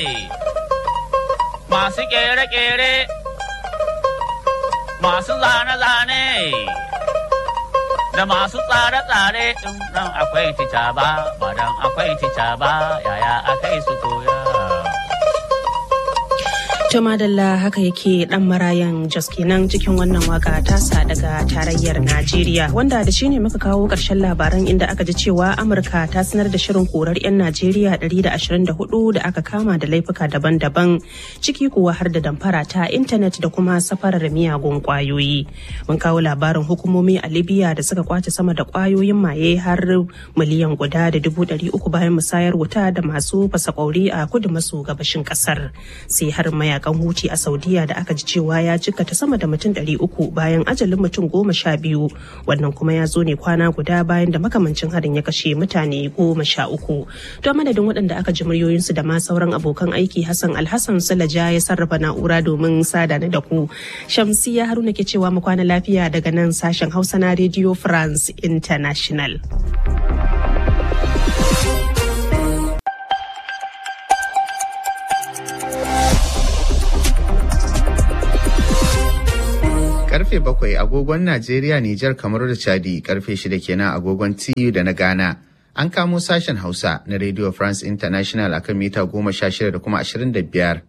masu kere-kere, masu zane-zane, da masu tsare-tsare ɗin akwai tica ba, madan akwai tica ba, yaya akai su koya. To madalla haka yake dan marayan Jos kenan cikin wannan waka tasa daga tarayyar Najeriya wanda da shi ne muka kawo ƙarshen labaran inda aka ji cewa Amurka ta sanar da shirin korar 'yan Najeriya 124 da aka kama da laifuka daban-daban ciki kuwa har da damfara ta intanet da kuma safarar miyagun kwayoyi. Mun kawo labarin hukumomi a Libya da suka kwace sama da kwayoyin maye har miliyan guda da dubu ɗari uku bayan musayar wuta da masu fasa kwauri a kudu maso gabashin ƙasar. Sai har maya mayakan huti a saudiya da aka ji cewa ya ta sama da mutum ɗari uku bayan ajalin mutum goma sha biyu wannan kuma ya zo ne kwana guda bayan da makamancin harin ya kashe mutane goma sha uku to madadin waɗanda aka ji muryoyinsu da ma sauran abokan aiki hassan alhassan sulaja ya sarrafa na'ura domin sada da ku shamsiya haruna ke cewa mu kwana lafiya daga nan sashen hausa na radio france international karfe bakwai agogon Najeriya, Nijar, kamar da Chadi karfe shida kenan agogon TU da na Ghana. An kamo sashen Hausa na Radio France International akan mita goma sha shida da kuma ashirin da biyar.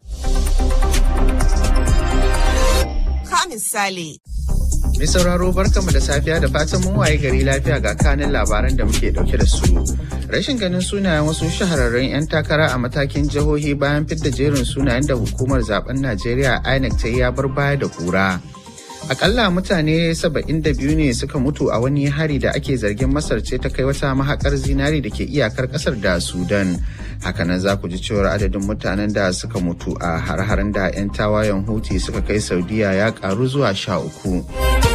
Ka misali. Mai sauraro barkamu da safiya da fatan mun waye gari lafiya ga kanin labaran da muke dauke da su. Rashin ganin sunayen wasu shahararrun 'yan takara a matakin jihohi bayan fidda jerin sunayen da hukumar zaben Najeriya INEC ta yi ya bar baya da kura. Akalla mutane 72 ne suka mutu a wani hari da ake zargin Masar ce ta kai wata mahakar zinari da ke iyakar kasar da Sudan. Hakanan za ku ji cewar adadin mutanen da suka mutu a har-haren da 'yan tawayen Huti suka kai Saudiya ya karu zuwa sha uku.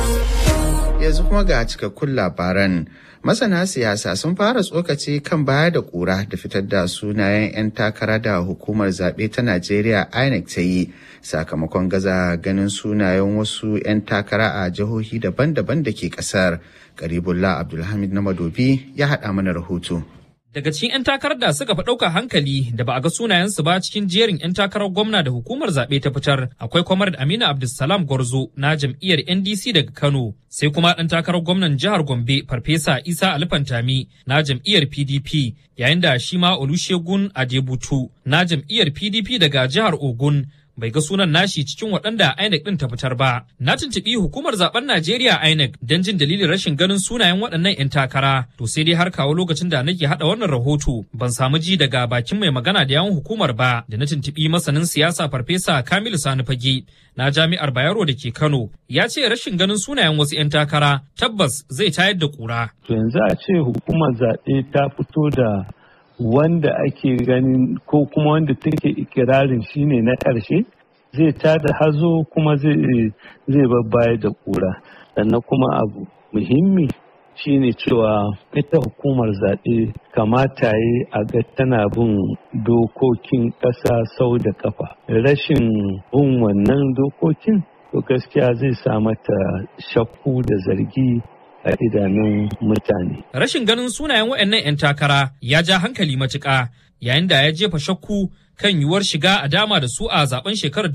Yanzu kuma ga cikakkun labaran. Masana siyasa sun fara tsokaci kan baya da kura da fitar da sunayen 'yan takara da hukumar zaɓe ta Najeriya INEC ta yi sakamakon gaza ganin sunayen wasu 'yan takara a jihohi daban-daban da ke ƙasar. Garibullah Abdulhamid na Madobi ya haɗa mana rahoto. Daga cikin 'yan takarar da suka fi ɗauka hankali da ba a ga sunayensu ba cikin jerin 'yan takarar gwamna da hukumar zaɓe ta fitar akwai kwamar Aminu Abdulsalam Gwarzo na jam'iyyar NDC daga Kano sai kuma ɗan takarar gwamnan jihar Gombe Farfesa Isa Alifantami na jam'iyyar PDP yayin da shi ma Olusegun Adebutu na jam'iyyar PDP daga jihar Ogun bai ga sunan nashi cikin waɗanda INEC ɗin ta fitar ba. Na tuntuɓi hukumar zaben Najeriya INEC don jin dalilin rashin ganin sunayen waɗannan 'yan takara. To sai dai har kawo lokacin da nake haɗa wannan rahoto ban samu ji daga bakin mai magana da yawan hukumar ba da na tuntuɓi masanin siyasa farfesa Kamilu Sani Fage na jami'ar Bayero da ke Kano ya ce rashin ganin sunayen wasu 'yan takara tabbas zai tayar da ƙura. To yanzu a ce hukumar zaɓe ta fito da wanda ake ganin ko kuma wanda take ikirarin shine na ƙarshe zai tada hazo kuma zai babbaya da ƙura sannan kuma abu muhimmi shine cewa ita hukumar zaɓe kamata yi a ga tana bin dokokin ƙasa sau da kafa rashin bin wannan dokokin to gaskiya zai sa mata shakku da zargi a idanun mutane. Rashin ganin sunayen waɗannan 'yan takara ya ja hankali matuƙa yayin da ya jefa shakku kan yiwuwar shiga a dama da su a zaben shekarar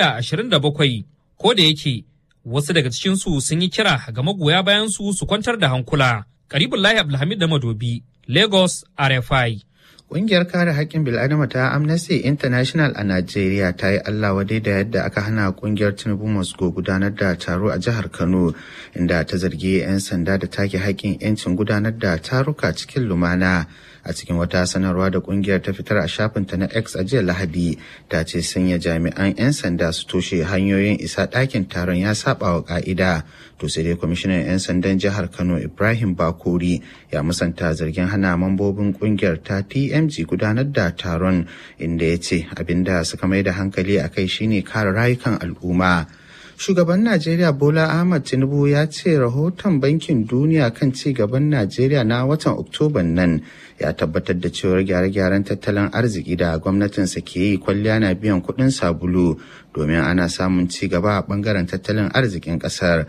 2027 ko da yake wasu daga cikinsu sun yi kira ga magoya bayan su su kwantar da hankula. Karibullahi Abdulhamid da Madobi, Lagos, RFI. Ƙungiyar kare haƙƙin bil'adama ta Amnesty International a Najeriya ta yi Allah wadai da yadda aka hana ƙungiyar Tinubu Moscow gudanar da taro a jihar Kano inda ta zargi 'yan sanda da take haƙƙin 'yancin gudanar da taruka cikin lumana. a cikin wata sanarwa da kungiyar ta fitar a shafinta na X a jiya Lahadi ta ce sanya jami'an 'yan sanda su toshe hanyoyin isa ɗakin taron ya saba wa ka'ida. To sai dai kwamishinan 'yan sandan jihar Kano Ibrahim Bakori ya musanta zargin hana mambobin kungiyar ta TMG gudanar da taron inda ya ce abinda suka mai da hankali a kai shine kare rayukan al'umma. Shugaban Najeriya Bola Ahmad Tinubu ya ce rahoton Bankin Duniya kan ci gaban Najeriya na watan Oktoban nan ya tabbatar da cewar gyare-gyaren tattalin arziki da gwamnatinsa ke yi kwalliya na biyan kuɗin sabulu domin ana samun ci gaba a bangaren tattalin arzikin ƙasar.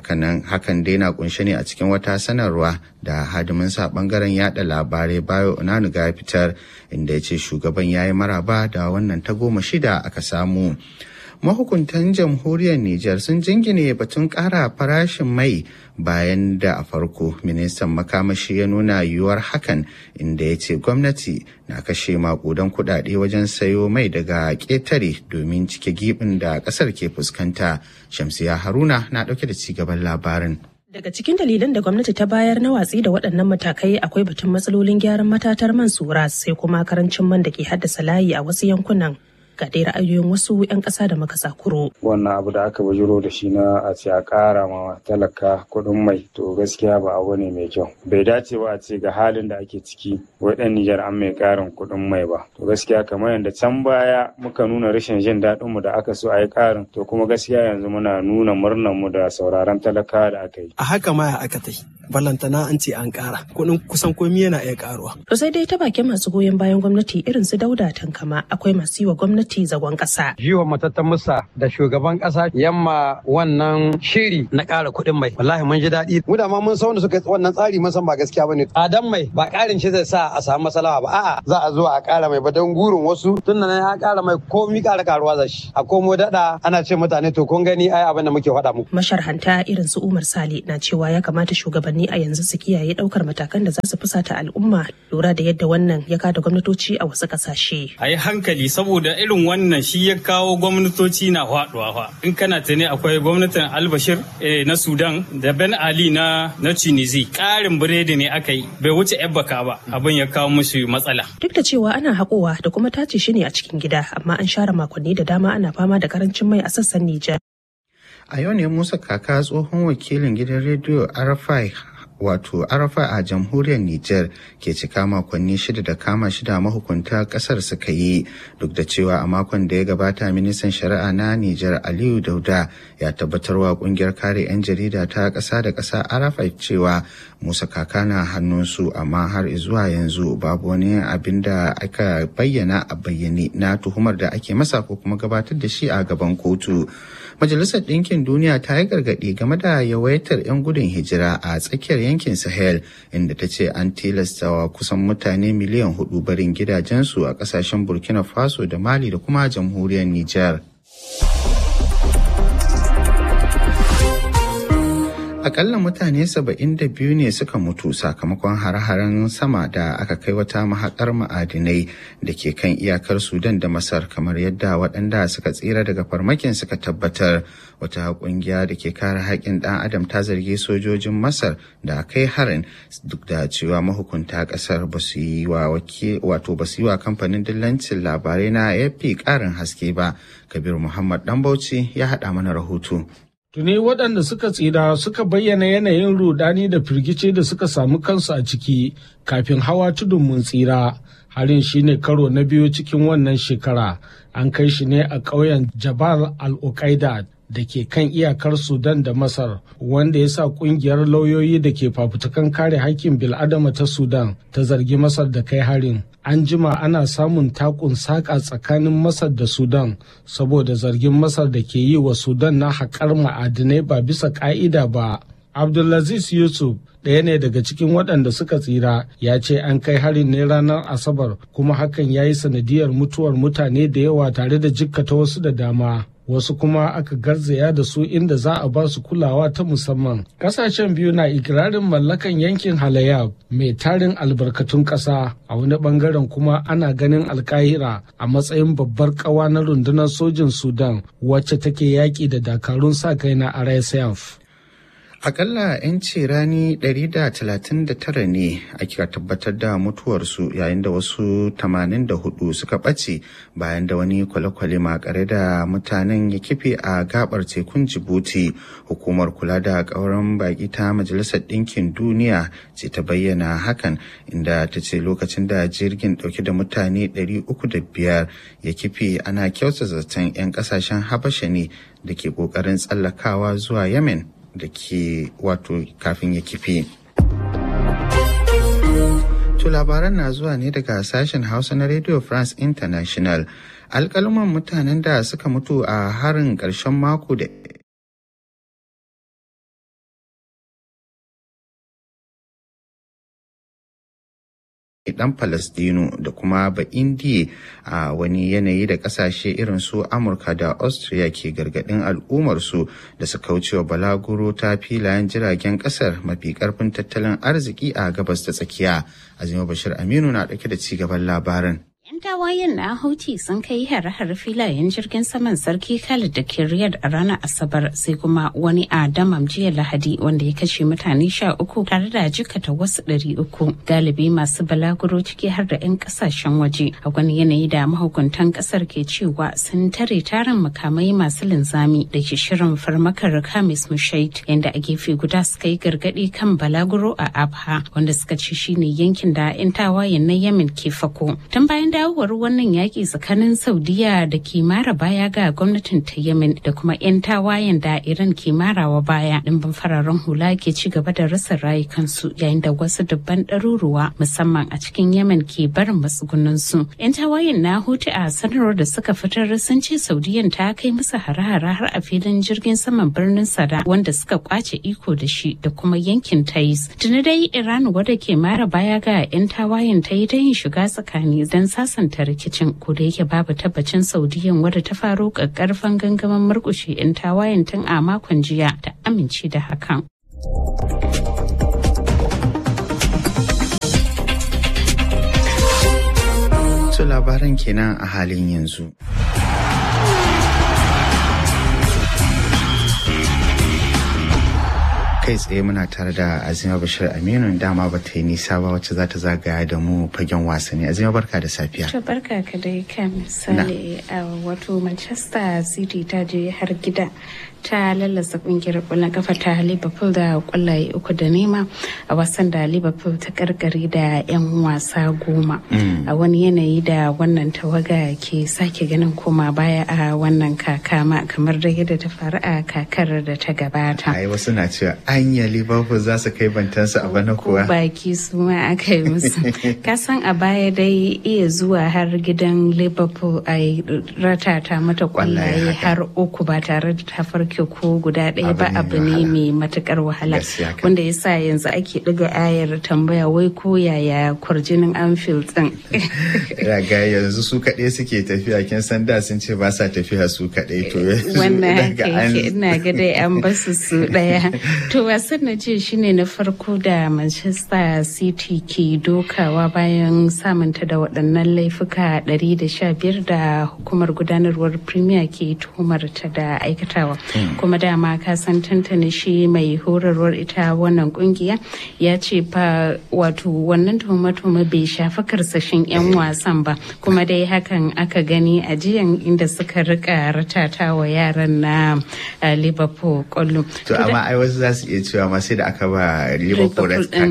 Hakan dai na kunshe ne a cikin wata sanarwa da hadiminsa bangaren yada labarai bayo onanuga fitar inda ya ce shugaban ya yi maraba da wannan goma shida aka samu. mahukuntan jamhuriyar Nijar sun jingine batun ƙara farashin mai bayan da a farko ministan makamashi ya nuna yiwuwar hakan inda ya ce gwamnati na kashe makudan kudade wajen sayo mai daga ƙetare domin cike gibin da ƙasar ke fuskanta shamsiya haruna na ɗauke da cigaban labarin Daga cikin dalilan da gwamnati ta bayar na watsi da waɗannan matakai akwai batun matsalolin gyaran matatar man sura sai kuma karancin man da ke haddasa layi a wasu yankunan. ga dai ra'ayoyin wasu 'yan ƙasa da makasa kuro. Wannan abu da aka bujiro da shi na a ce a ƙara ma talaka kuɗin mai to gaskiya ba abu ne mai kyau. Bai dace ba a ce ga halin da ake ciki wai ɗan Nijar an mai ƙarin kuɗin mai ba. To gaskiya kamar yadda can baya muka nuna rashin jin daɗin mu da aka so a yi ƙarin to kuma gaskiya yanzu muna nuna murnar mu da sauraron talaka da aka yi. A haka ma aka ta yi. Ballantana an ce an ƙara kuɗin kusan komi yana iya ƙaruwa. To sai dai ta bakin masu goyon bayan gwamnati irin su dauda tankama akwai masu yi wa gwamnati gwamnati zagon ƙasa. Jiwa matattan musa da shugaban ƙasa yamma wannan shiri na ƙara kuɗin mai. Wallahi mun ji daɗi. Mu da ma mun san wanda suka wannan tsari mun san ba gaskiya bane. Tsadan mai ba ƙarin shi zai sa a samu matsala ba. A'a za a zo a ƙara mai ba don gurin wasu tun da ya ƙara mai komi ƙara karuwa za shi. A komo daɗa ana ce mutane to kun gani ai abin da muke faɗa muku. Masharhanta irin su Umar Sale na cewa ya kamata shugabanni a yanzu su kiyaye ɗaukar matakan da za su fusata al'umma lura da yadda wannan ya kada gwamnatoci a wasu ƙasashe. A yi hankali saboda irin wannan shi ya kawo gwamnatoci na faduwa fa in kana tuni akwai gwamnatin albashir na sudan da ben ali na na tunisi karin biredi ne aka yi bai wuce yan baka ba abin ya kawo musu matsala duk da cewa ana haƙowa da kuma tace shi ne a cikin gida amma an share makonni da dama ana fama da karancin mai a sassan nijar a yau ne musa kaka tsohon wakilin gidan rediyo arafai wato arafa a jamhuriyar Nijar ke cika makonni shida da kama shida mahukunta kasar suka yi duk da cewa a makon da ya gabata ministan shari'a na Nijar Aliyu Dauda ya tabbatarwa kungiyar kare 'yan jarida ta ƙasa da ƙasa arafa cewa Musa Kaka na hannunsu amma har zuwa yanzu babu wani abin da aka bayyana a bayyane na tuhumar da ake masa ko kuma gabatar da shi a gaban kotu. Majalisar Ɗinkin Duniya ta yi gargaɗi game da yawaitar 'yan gudun hijira a tsakiyar yankin Sahel inda ta ce an tilastawa kusan mutane miliyan hudu barin gidajensu a ƙasashen Burkina Faso da Mali da kuma jamhuriyar Nijar. Akalla mutane saba'in da biyu ne suka mutu sakamakon hare-haren sama da aka kai wata mahaƙar ma'adinai da ke kan iyakar Sudan da Masar kamar yadda waɗanda suka tsira daga farmakin suka tabbatar wata ƙungiya da ke kare haƙƙin ɗan adam ta zargi sojojin Masar da kai harin duk da cewa mahukunta ƙasar ba su yi wa wato ba su yi wa kamfanin dillancin labarai na AFP ƙarin haske ba. Kabir Muhammad Ɗanbauci ya haɗa mana rahoto. Tuni waɗanda suka tsira suka bayyana yanayin rudani da firgice da suka samu kansu a ciki kafin hawa tudun mun tsira. Harin shine karo na biyu cikin wannan shekara. An kai shi ne a ƙauyen Jabal al-Uqaida da ke kan iyakar Sudan da Masar, wanda ya sa ƙungiyar lauyoyi da ke fafutukan kare haƙƙin bil'adama ta Sudan ta zargi Masar da kai harin. An jima ana samun takun saƙa tsakanin Masar da Sudan saboda zargin Masar da ke yi wa Sudan na haƙar ma'adinai ba bisa ƙa'ida ba. Abdulaziz Yusuf ɗaya ne daga cikin waɗanda suka tsira ya ce an kai harin ne ranar Asabar kuma hakan ya yi sanadiyar mutuwar mutane da yawa tare da jikkata wasu da dama. wasu kuma aka garzaya da su inda za a ba su kulawa ta musamman. Kasashen biyu na ikirarin mallakan yankin Halayab mai tarin albarkatun ƙasa a wani bangaren kuma ana ganin alkahira a matsayin babbar ƙawa na rundunar sojin Sudan wacce take yaƙi da dakarun sa kai na RSF. Akalla 'yanci rani 139 ne ake tabbatar da mutuwarsu yayin da wasu 84 suka ɓace bayan da wani kwale-kwale makare da mutanen ya kife a gabar tekun Jibuti. Hukumar kula da ƙauran baƙi ta Majalisar Ɗinkin Duniya ce ta bayyana hakan inda ta ce lokacin da jirgin ɗauke da mutane 305 ya kife ana kyauta zaton 'yan ƙasashen Habasha ne da ke ƙoƙarin tsallakawa zuwa Yemen. da ke wato kafin ya kife. To labaran na zuwa ne daga sashen Hausa na Radio France International. Alƙaluman mutanen da suka mutu a harin ƙarshen mako da dan Falastinu da kuma ba indiya a wani yanayi da kasashe irin su Amurka da Austria ke gargadin al'ummarsu da su kaucewa balaguro ta filayen jiragen kasar mafi karfin tattalin arziki a gabas ta tsakiya. Azima Bashir Aminu na dauke da ci gaban labarin. 'Yan tawayen na Houthi sun kai hare-hare filayen jirgin saman sarki Khalid da ke Riyadh a ranar Asabar sai kuma wani a Damam jiya Lahadi wanda ya kashe mutane sha uku tare da jikata wasu ɗari uku. Galibi masu balaguro ciki har da 'yan kasashen waje a wani yanayi da mahukuntan kasar ke cewa sun tare tarin makamai masu linzami da ke shirin farmakar Kamis Mushait yadda a gefe guda suka yi gargaɗi kan balaguro a Abha wanda suka ce shine yankin da 'yan tawayen na Yemen ke fako. Tun bayan dawowar wannan yaƙi tsakanin saudiya da ke mara baya ga gwamnatin ta yemen da kuma 'yan tawayen da iran ke marawa baya ɗimbin fararen hula ke ci gaba da rasa rayukansu yayin da wasu dubban ɗaruruwa musamman a cikin yemen ke barin matsugunansu 'yan tawayen na hutu a sanarwar da suka fitar sun ce saudiyan ta kai musu hare-hare har a filin jirgin saman birnin sada wanda suka kwace iko da shi da kuma yankin tais tuni dai iran wadda ke mara baya ga 'yan tawayen ta yi ta yin shiga tsakani don sasanta rikicin ko da yake babu tabbacin saudiyan wadda ta faro ƙaƙƙarfan gangamin murƙushe 'yan tawayen tun a makon jiya ta amince da hakan. Su labaran kenan a halin yanzu. kai tsaye muna tare da azima bashir aminu dama ba ta yi nisa ba wacce za ta zagaya da mu fagen wasanni azima barka da safiya to barka ka dai kan misali a wato manchester city ta je har gida ta lallasa kungiyar kwallon kafa ta liverpool da kwallaye uku da nema a wasan da liverpool ta karkare da 'yan wasa goma a wani yanayi da wannan tawaga ke sake ganin koma baya a wannan kakama kamar da yadda ta faru a kakar da ta gabata ai wasu na cewa anya liverpool za su kai bantansu a bana kuwa baki su ma aka yi musu kasan a baya dai iya zuwa har gidan liverpool a ratata mata kwallaye har uku ba tare da ta farke ko guda ɗaya ba abu ne mai matukar wahala wanda ya sa yanzu ake ɗiga ayar tambaya wai ko yaya kwarjinin anfield ɗin raga yanzu su kaɗai suke tafiya kin san da sun ce ba sa tafiya su kaɗai to wannan haka yake ina ga dai an basu su ɗaya to wasan na jiya shine na farko da manchester city ke dokawa bayan samunta da waɗannan laifuka 115 da hukumar gudanarwar premier ke tuhumar ta da aikatawa kuma dama ka san tantane shi mai horarwar ita wannan kungiya ya ce fa wato wannan tuhume-tuhume bai shafi karsashin 'yan wasan ba kuma dai hakan aka gani a jiyan inda suka rika ratata wa yaran na liverpool kwallo to amma ai wasu za su iya cewa ma sai da aka ba liverpool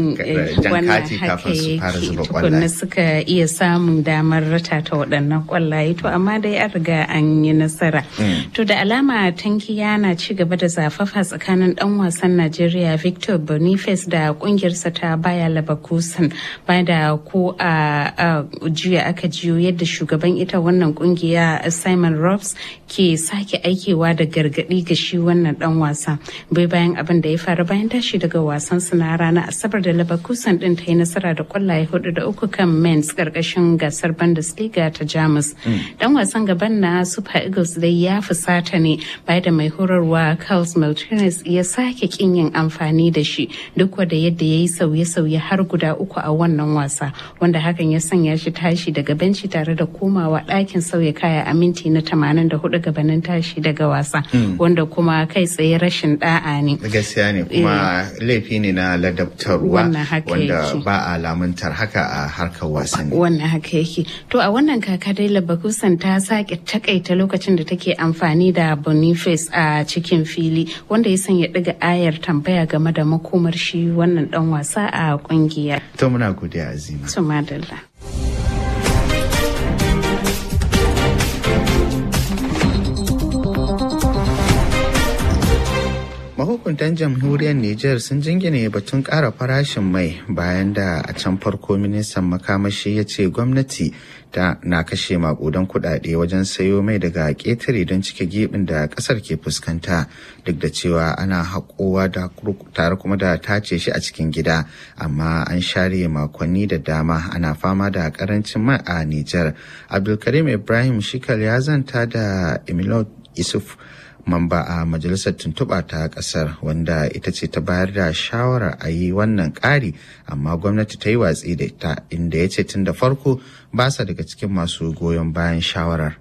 jan kati kafin su fara zuba kwallaye suka iya samun damar ratata waɗannan kwallaye to amma dai an riga an yi nasara to da alama tankiya na ci gaba da zafafa tsakanin dan wasan Najeriya Victor Boniface da kungiyarsa ta Baya Leverkusen bayan da ko a jiya aka jiyo yadda shugaban ita wannan kungiya Simon Robs ke sake aikewa da gargadi ga shi wannan dan wasa bai bayan abin da ya faru bayan tashi daga wasan su na ranar Asabar da Leverkusen din ta yi nasara da kwallaye hudu da uku kan Mainz karkashin gasar Bundesliga ta Jamus. Dan wasan gaban na Super Eagles dai ya fusata ne bayan da mai horarwa Carlos Martinez ya sake kin yin amfani da shi duk da yadda ya yi sauye-sauye har guda uku a wannan wasa wanda hakan ya sanya shi tashi daga benci tare da komawa ɗakin sauya kaya a minti na 84 gabanin tashi daga wasa wanda kuma kai tsaye rashin da'a ne. Gaskiya ne ne kuma laifi ne na ladabtarwa Wannan haka wanda yake. ba a lamuntar haka a harkar wasanni. Wannan haka yake. To a wannan kaka dai Labakusan ta sake takaita lokacin da take amfani da Boniface a cikin fili wanda ya sanya ɗiga ayar tambaya game da makomar shi wannan dan wasa a kungiya. To muna godiya Azima. To madalla. Mahukuntan jamhuriyar Nijar sun jingine batun ƙara farashin mai bayan da a can farko ministan makamashi ya ce gwamnati ta na kashe makudan kudade wajen sayo mai daga ƙetare don cike gibin da ƙasar ke fuskanta duk da cewa ana haƙowa da tare kuma da tace shi a cikin gida amma an share makonni da dama ana fama da ƙarancin mai a Nijar. Abdulkarim Ibrahim Shikal ya zanta da Emilio Isuf mamba a majalisar tuntuɓa ta ƙasar wanda ita ce ta bayar da shawarar a yi wannan ƙari amma gwamnati ta yi watsi da ita inda ya ce tun da farko ba sa daga cikin masu goyon bayan shawarar.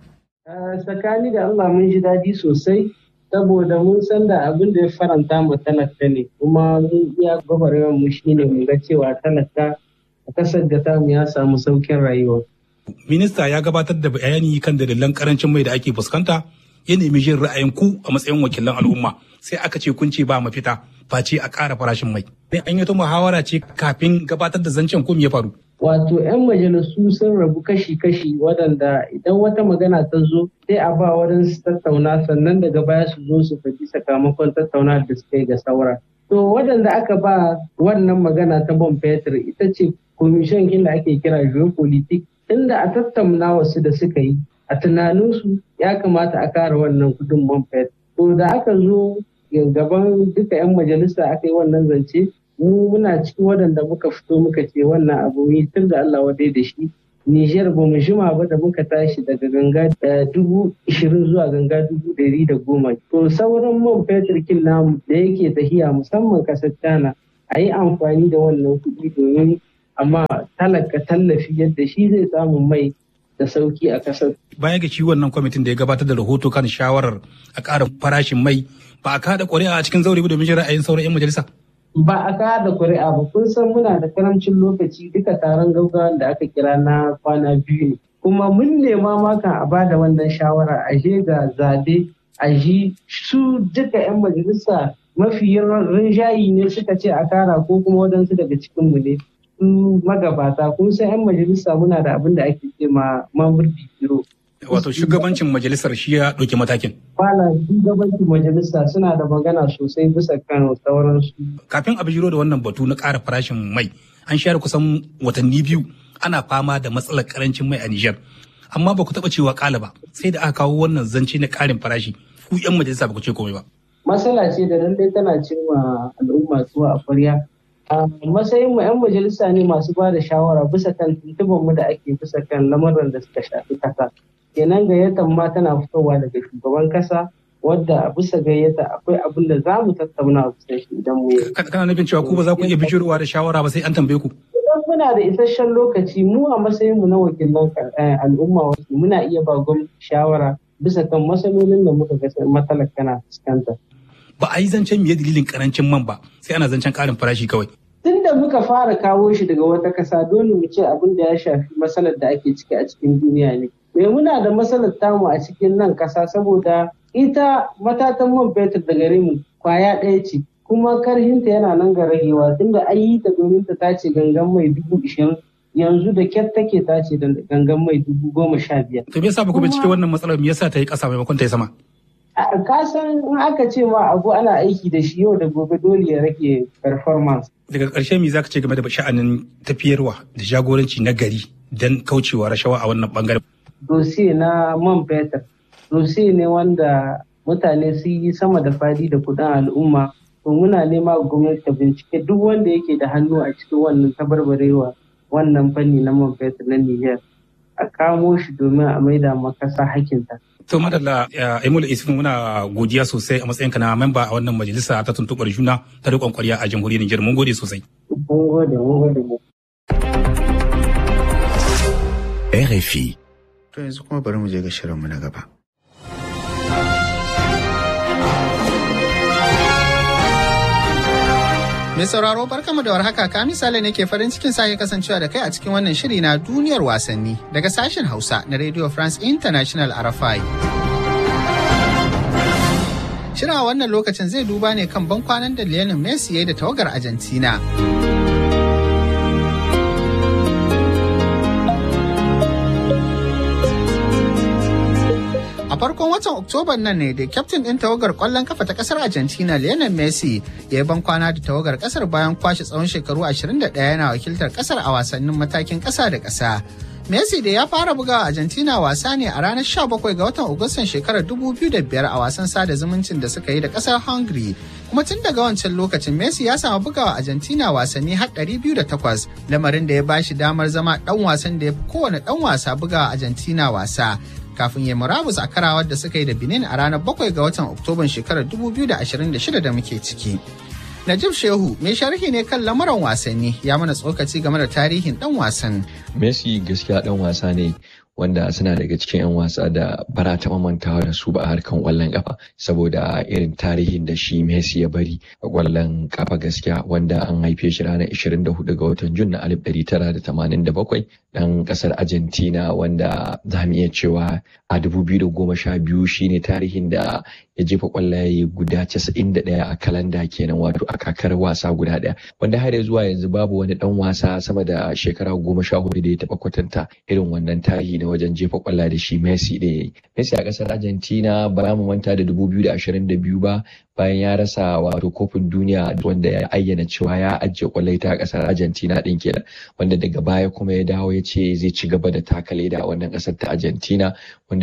tsakani da Allah mun ji daɗi sosai saboda mun san da abin da ya faranta mu talaka ne kuma mun iya gwagwarmar mu shine mu ga cewa talaka a kasar da tamu ya samu saukin rayuwa. Minista ya gabatar da bayani kan dalilan karancin mai da ake fuskanta ya nemi jin ra'ayin ku a matsayin wakilan al'umma sai aka ce kun ce ba mafita face a ƙara farashin mai. An yi ta muhawara ce kafin gabatar da zancen ko me ya faru. Wato 'yan majalisu sun rabu kashi-kashi waɗanda idan wata magana ta zo sai a ba wurin su tattauna sannan daga baya su zo su faɗi sakamakon tattauna da suka yi ga saura. To waɗanda aka ba wannan magana ta bon fetur ita ce komishin da ake kira geopolitik inda a tattauna wasu da suka yi a tunaninsu ya kamata a kare wannan kudin man fetur. To da aka zo gaban duka 'yan majalisa aka yi wannan zance mu muna cikin waɗanda muka fito muka ce wannan abu yi tun da Allah wadai da shi Nijar ba mu jima ba da muka tashi daga ganga dubu ishirin zuwa ganga dubu ɗari da goma. To sauran man fetur kin namu da yake tahiya musamman kasar China a yi amfani da wannan kuɗi domin amma talaka tallafi yadda shi zai samu mai da sauki a kasar. Baya ga shi wannan kwamitin da ya gabatar da rahoto kan shawarar a ƙara farashin mai ba a kada ƙuri'a a cikin zaure domin jin ra'ayin sauran 'yan majalisa. Ba a kada ƙuri'a ba kun san muna da karamcin lokaci duka taron gaugawan da aka kira na kwana biyu ne. Kuma mun nema maka a bada wannan shawara a je ga zabe a ji su duka 'yan majalisa mafi rinjayi ne suka ce a kara ko kuma waɗansu daga cikinmu ne. su magabata kun san 'yan majalisa muna da abin da ake ce ma mamurdi biro. Wato shugabancin majalisar shi ya ɗauki matakin. Bala shugabancin majalisa suna da magana sosai bisa kan sauransu. Kafin a bijiro da wannan batu na ƙara farashin mai an share kusan watanni biyu ana fama da matsalar karancin mai a Nijar. Amma ba ku taɓa cewa ƙala ba sai da aka kawo wannan zance na ƙarin farashi ku 'yan majalisa ba ku ce komai ba. Matsala ce da lallai tana cewa al'umma zuwa a kwarya a matsayin mu 'yan majalisa ne masu ba da shawara bisa kan tuntuban mu da ake bisa kan lamarin da suka shafi kasa kenan gayyatar ma tana fitowa daga shugaban kasa wadda a bisa gayyata akwai abin da za mu tattauna a bisa shi idan mu yi. Kana nufin cewa ku ba za ku iya bijirowa da shawara ba sai an tambaye ku. Idan muna da isasshen lokaci mu a matsayin mu na wakilan al'umma wasu muna iya ba gwamnati shawara bisa kan matsalolin da muka ga matsalar kana fuskanta. Ba a yi zancen miye dalilin karancin man ba sai ana zancen karin farashi kawai. Tun da muka fara kawo shi daga wata kasa dole mu ce abin da ya shafi matsalar da ake ciki a cikin duniya ne. Me muna da matsalar tamu a cikin nan kasa saboda ita matatan man fetur da gare mu kwaya ɗaya ce kuma karhinta yana nan ga ragewa tunda an yi ta domin ta tace gangan mai dubu ishirin yanzu da kyar take tace da gangan mai dubu goma sha biyar. To me yasa ba ku bincike wannan matsalar me yasa ta yi ƙasa maimakon ta yi sama? ka san in aka ce ma abu ana aiki da shi yau da gobe dole ya rage performance. Daga ƙarshe me za ka ce game da sha'anin tafiyarwa da jagoranci na gari don kaucewa rashawa a wannan bangaren? Dosiye na man fetur, dosiye ne wanda mutane sun yi sama da fadi da kudin al'umma. To muna nema gwamnati ta bincike duk wanda yake da hannu a cikin wannan tabarbarewa wannan fanni na man fetur na Niger. A kamo shi domin a maida makasa hakinta. To madalla Emil Isfin muna godiya sosai a matsayinka na memba a wannan majalisa ta tuntuɓar juna ta riƙon ƙwarya a jamhuriyar Nijar. Mun gode sosai. Mun gode, mun gode. RFI. To yanzu kuma bari mu je ga shirinmu na gaba. Mai sauraro barkamu da warhaka ka misali ne ke farin cikin sake kasancewa da kai a cikin wannan shiri na duniyar wasanni daga sashen Hausa na Radio France International RFI. Shirin a wannan lokacin zai duba ne kan ban kwanan da Lionel Messi ya yi da tawagar Argentina. A farkon watan Oktoban nan ne da kyaftin ɗin tawagar ƙwallon kafa ta ƙasar Argentina Lionel Messi ya yi ban kwana da tawagar ƙasar bayan kwashe tsawon shekaru 21 yana wakiltar ƙasar a wasannin matakin ƙasa da ƙasa. Messi da ya fara bugawa Argentina wasa ne a ranar 17 ga watan Agustan shekarar 2005 a wasan sada zumuncin da suka yi da ƙasar Hungary. Kuma tun daga wancan lokacin Messi ya samu bugawa Argentina wasanni har 208 lamarin da ya bashi damar zama ɗan wasan da ya fi kowane ɗan wasa bugawa Argentina wasa. kafin ya murabus a karawar da suka yi da Benin a ranar 7 ga watan Oktoban shekarar 2026 da muke ciki. Najib Shehu mai sharhi ne kan lamuran wasanni ya mana tsokaci game da tarihin dan wasan. Messi gaskiya dan wasa ne wanda suna daga cikin 'yan wasa da bara taɓa mantawa da su ba a harkan ƙwallon ƙafa saboda irin tarihin da shi Messi ya bari a ƙwallon ƙafa gaskiya wanda an haife shi ranar 24 ga watan Jun na 1987 ɗan ƙasar Argentina wanda za mu iya cewa a 2012 shine tarihin da ya jefa ƙwallaye guda 91 a kalanda kenan wato a kakar wasa guda ɗaya wanda har zuwa yanzu babu wani ɗan wasa sama da shekara goma sha hudu da ya taɓa kwatanta irin wannan tarihi na wajen jefa kwalla da shi Messi da ya yi. Messi a ƙasar Argentina ba mu manta da 2022 ba bayan ya rasa wato kofin duniya wanda ya ayyana cewa ya ajiye kwallai ta ƙasar Argentina ɗin kenan wanda daga baya kuma ya dawo ya ce zai ci gaba da taka leda a wannan ƙasar ta Argentina wanda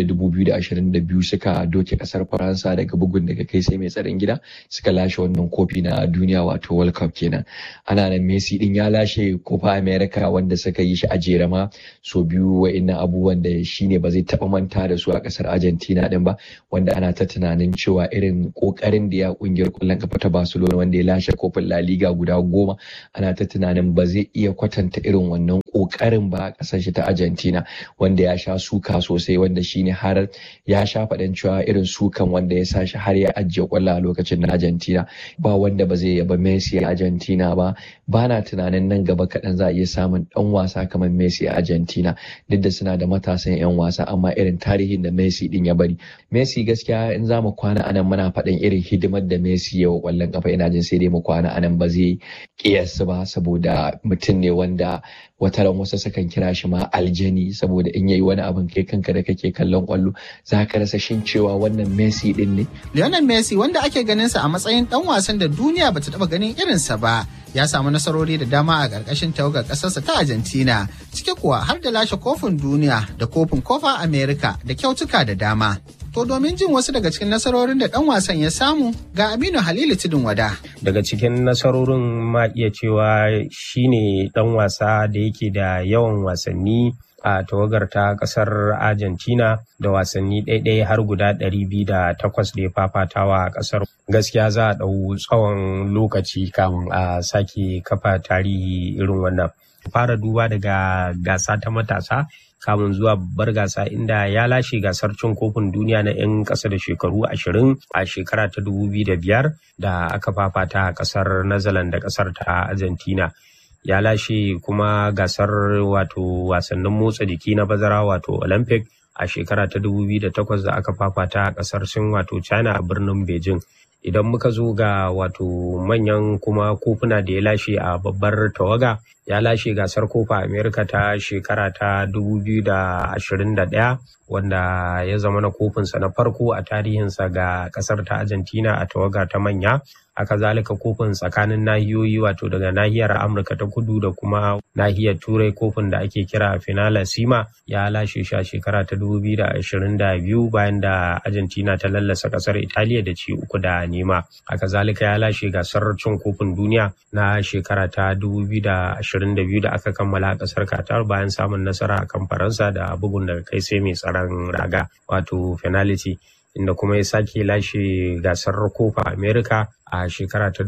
2022 suka doke ƙasar Faransa daga bugun daga kai sai mai tsaron gida suka lashe wannan kofi na duniya wato World Cup kenan. Ana nan Messi din ya lashe kofa America wanda suka yi shi a jere ma so biyu wa'innan abubuwan da shi ne ba zai taɓa manta da su a ƙasar Argentina din ba wanda ana ta tunanin cewa irin ƙoƙarin da ya kungiyar ƙwallon kafa ta Barcelona wanda ya lashe kofin La Liga guda goma ana ta tunanin ba zai iya kwatanta irin wannan ƙoƙarin ba a ƙasar shi ta Argentina wanda ya sha suka sosai wanda shine har ya sha faɗin cewa irin sukan wanda ya sa shi har ya ajiye ƙwallo a lokacin na Argentina ba wanda ba zai yaba Messi a Argentina ba ba na tunanin nan gaba kaɗan za a iya samun ɗan wasa kamar Messi a Argentina duk da suna da matasan 'yan wasa amma irin tarihin da Messi din ya bari Messi gaskiya in za mu kwana anan muna faɗin irin hidimar da Messi ya wa ƙwallon kafa ina jin sai dai mu kwana anan ba zai kiyasi ba saboda mutum ne wanda wataran wasu sukan kira shi ma aljani saboda in yayi wani abin kai kanka da kake kallon kwallo za ka rasa shin cewa wannan Messi din ne. Lionel Messi wanda ake ganin sa a matsayin dan wasan da duniya bata taba ganin irinsa ba ya samu nasarori da dama a ƙarƙashin tawagar ƙasarsa ta Argentina ciki kuwa har da lashe kofin duniya da kofin kofa America da kyautuka da dama. To domin jin wasu daga cikin nasarorin da ɗan wasan ya samu ga Aminu Halilu Tudun Wada. Daga cikin nasarorin ma iya cewa shine ɗan wasa da yake da yawan wasanni a tawagar ta kasar Argentina da wasanni ɗaiɗai har guda ɗari biyu da takwas da ya fafatawa a ƙasar. Gaskiya za a ɗau tsawon lokaci kamun a sake kafa tarihi irin wannan. Fara duba daga gasa ta matasa kamun zuwa babbar gasa inda ya lashe gasar cin kofin duniya na 'yan ƙasa da shekaru ashirin a shekara ta dubu biyu da biyar da aka fafata a ƙasar Netherlands da ƙasar ta Argentina. ya lashe kuma gasar wato wasannin motsa jiki na bazara wato olympic a shekara ta 2008 da aka fafata a kasar sin wato china a birnin beijing idan muka zo ga wato manyan kuma kofuna da ya lashe a babbar tawaga ya lashe gasar kofa america ta shekara ta 2021 wanda ya zama na kofinsa na farko a tarihinsa ga kasar ta argentina a tawaga ta manya haka zalika kofin tsakanin nahiyoyi wato daga nahiyar amurka ta kudu da kuma nahiyar turai kofin da ake kira finala sima ya lashe shi a shekara ta 2022 bayan da argentina ta lallasa kasar italiya da ci uku da nema haka zalika ya lashe gasar cin kofin duniya na shekara ta 2022 da aka kammala a kasar qatar bayan samun nasara akan faransa da bugun daga kai sai mai tsaron raga wato penalty inda kuma ya sake lashe gasar kofa america a shekara ta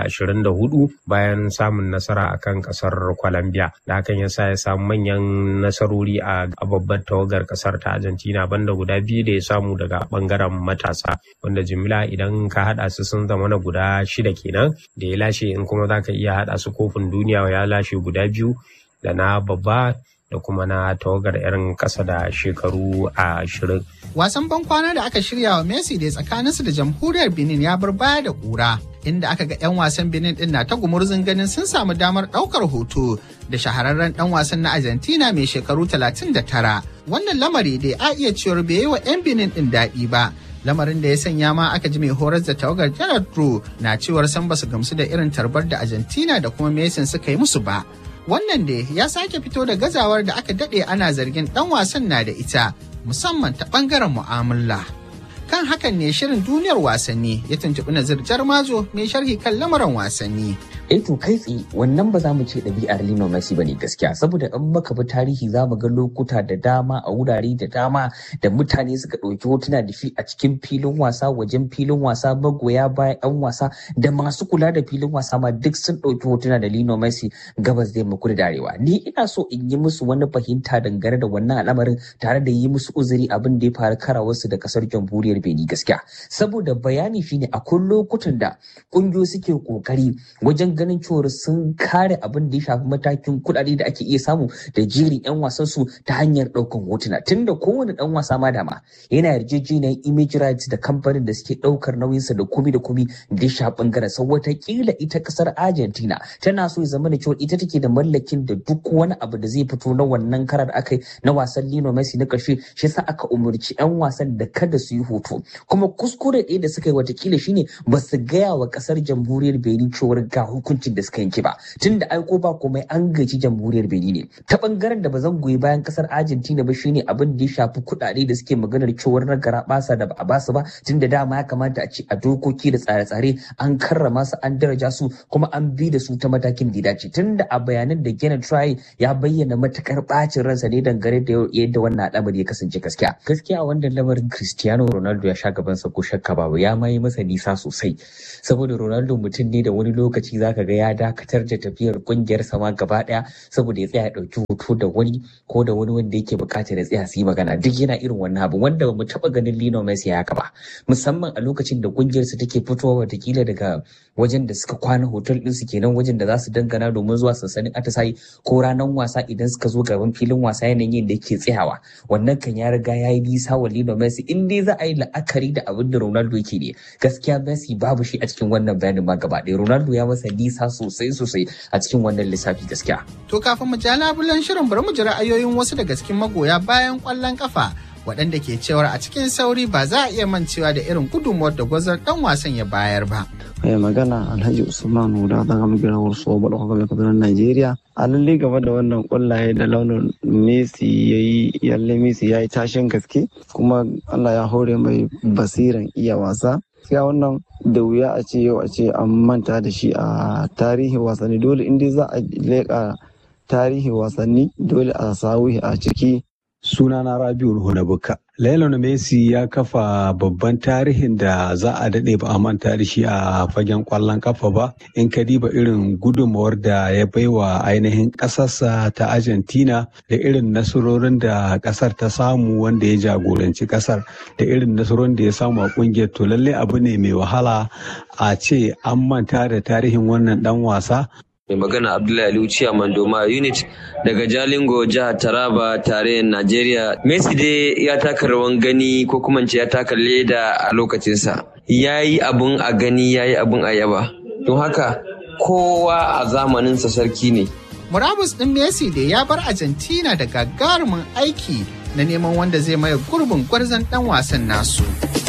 2024 bayan samun nasara akan kasar colombia da hakan ya sa ya samu manyan nasarori a babbar tawagar kasar ta argentina banda guda biyu da ya samu daga bangaren matasa wanda jimila idan ka hada su sun zama na guda shida kenan da ya lashe in kuma za ka iya hada su kofin duniya ya lashe guda biyu da na babba da kuma na tawagar 'yan ƙasa da shekaru ashirin. Wasan bankwana da aka shirya wa Messi da tsakaninsu da jamhuriyar Benin ya bar baya da ƙura. Inda aka ga 'yan wasan Benin din na ta gumurzun ganin sun samu damar ɗaukar hoto da shahararren ɗan wasan na Argentina mai shekaru 39. Wannan lamari dai a iya cewar bai yi wa 'yan Benin din daɗi ba. lamarin da ya sanya ma aka ji mai horar da tawagar Gerard Rowe na cewar san basu gamsu da irin tarbar da Argentina da kuma Messi suka yi musu ba. Wannan da ya sake fito da gazawar da aka daɗe ana zargin ɗan wasan na da ita musamman ta ɓangaren mu'amala. Kan hakan ne shirin duniyar wasanni ya tuntuɓi Nazir Jarmazo mai sharhi kan lamarin wasanni. eh to kai tsaye wannan ba za mu ce ɗabi'ar Lionel Messi bane gaskiya saboda in muka bi tarihi za mu ga lokuta da dama a wurare da dama da mutane suka ɗauki hotuna da shi a cikin filin wasa wajen filin wasa magoya bayan ɗan wasa da masu kula da filin wasa ma duk sun ɗauki hotuna da Lionel Messi gabas da yamma da arewa ni ina so in yi musu wani fahimta dangane da wannan al'amarin tare da yi musu uzuri abin da ya faru karawarsu da kasar jamhuriyar Benin gaskiya saboda bayani shine akwai lokutan da ƙungiyoyi suke kokari wajen ganin cewar sun kare abin da ya shafi matakin kuɗaɗe da ake iya samu da jerin 'yan wasan su ta hanyar ɗaukan hotuna tunda kowane ɗan wasa ma dama yana yarjejeniyar image rights da kamfanin da suke ɗaukar nauyinsa da komi da komi da ya shafi ɓangaren sau watakila ita ƙasar argentina tana so ya zama da cewar ita take da mallakin da duk wani abu da zai fito na wannan karar da aka yi na wasan Lionel Messi na ƙarshe shi yasa aka umarci 'yan wasan da kada su yi hoto kuma kuskure ɗaya da suka yi watakila shine ba su gaya wa ƙasar jamhuriyar Benin cewar ga hukuncin da suka yanke ba tun da aiko ba komai an gaji jamhuriyar Benin ne ta bangaren da ba zan goyi bayan kasar Argentina ba shine abin da ya shafi kuɗaɗe da suke maganar cewar na gara basa da ba a basu ba tun da dama ya kamata a ce a dokoki da tsare-tsare an karrama su an daraja su kuma an bi da su ta matakin da ya dace tun da a bayanan da Gena Try ya bayyana matakar bacin ransa ne dangane da yadda wannan al'amari ya kasance gaskiya gaskiya a wannan lamarin Cristiano Ronaldo ya sha gabansa ko shakka babu ya ma yi masa nisa sosai saboda Ronaldo mutum ne da wani lokaci zaka ga ya dakatar da tafiyar kungiyar sama gaba daya saboda ya tsaya ya dauki hoto da wani ko da wani wanda yake bukatar ya tsaya su yi magana duk yana irin wannan abu wanda ba mu taba ganin Lionel Messi ya haka ba musamman a lokacin da kungiyar su take fitowa watakila daga wajen da suka kwana hotel din su kenan wajen da za su dangana domin zuwa sansanin atisayi ko ranar wasa idan suka zo gaban filin wasa yanayin da yake tsayawa wannan kan ya riga ya yi nisa wa Lionel Messi in dai za a yi la'akari da abin da Ronaldo yake ne gaskiya Messi babu shi a cikin wannan bayanin ma gaba ɗaya Ronaldo ya masa nisa sosai sosai a cikin wannan lissafi gaskiya. To kafin mu ja labulan shirin bari mu ji ra'ayoyin wasu daga cikin magoya bayan ƙwallon kafa waɗanda ke cewar a cikin sauri ba za a iya mancewa da irin gudunmuwar da gwazar ɗan wasan ya bayar ba. mai magana alhaji usman huda ta gama gidan wasu ba da kuma kabilan najeriya a lalle gaba da wannan kwallaye da launin messi ya yi yalle messi ya yi tashin gaske kuma allah ya hore mai basiran iya wasa gaskiya wannan da wuya a ce yau a ce an manta da shi a tarihin wasanni dole inda za a leƙa tarihin wasanni dole a sawu a ciki sunana rabiul hunabuka Lionel Messi ya kafa babban tarihin da za a daɗe ba a manta da shi a fagen ƙwallon kafa ba in ka diba irin gudunmawar da ya baiwa ainihin ƙasarsa ta Argentina da irin nasarorin da ƙasar ta samu wanda ya jagoranci ƙasar da irin nasarorin da ya samu a ƙungiyar to lallai abu ne mai wahala a ce an manta da tarihin wannan ɗan wasa mai magana abdullahi aliyu ciyaman doma unit daga jalingo jihar taraba tarayyar najeriya messi dai ya taka rawan gani ko kuma ce ya taka leda a lokacinsa ya yi abun a gani ya yi abun a yaba don haka kowa a zamaninsa sarki ne Murabus ɗin Messi da ya bar Argentina da gagarumin aiki na neman wanda zai maye gurbin gwarzon ɗan wasan nasu.